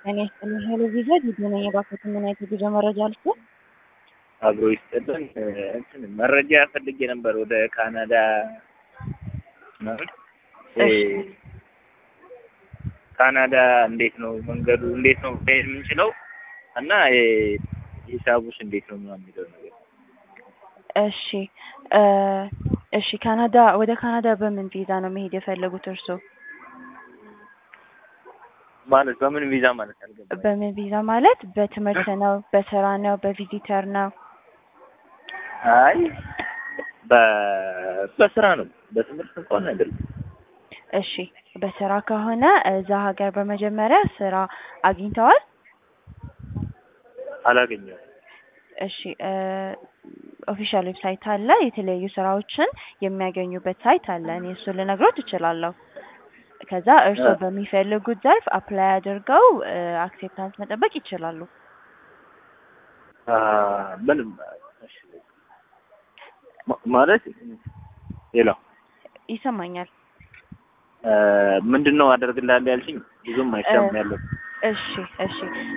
እኔ ስጥልኝ ሄሎ ቪዛ ዲዲ ነኝ። የባኮትን ምን አይነት የጉዞ መረጃ ልስጥ? አብሮ ይስጥልን። እንትን መረጃ ፈልጌ ነበር ወደ ካናዳ ማለት እ ካናዳ እንዴት ነው መንገዱ እንዴት ነው መሄድ የምንችለው እና እ ሂሳቡስ እንዴት ነው ምናምን የሚለው ነገር እሺ እ እሺ ካናዳ ወደ ካናዳ በምን ቪዛ ነው መሄድ የፈለጉት እርስዎ? ማለት በምን ቪዛ ማለት አልገባኝም። በምን ቪዛ ማለት በትምህርት ነው፣ በስራ ነው፣ በቪዚተር ነው? አይ በ በስራ ነው በትምህርት እንኳን አይደለም። እሺ በስራ ከሆነ እዛ ሀገር በመጀመሪያ ስራ አግኝተዋል? አላገኘሁም። እሺ ኦፊሻል ዌብሳይት አለ። የተለያዩ ስራዎችን የሚያገኙበት ሳይት አለ። እኔ እሱን ልነግሮት እችላለሁ። ከዛ እርስዎ በሚፈልጉት ዘርፍ አፕላይ አድርገው አክሴፕታንስ መጠበቅ ይችላሉ። አ ምንም እሺ ማ- ማለት ሌላው ይሰማኛል። ምንድን ነው አደርግልሃለሁ ያልሽኝ? ብዙም አይሰማም ያለው እሺ እሺ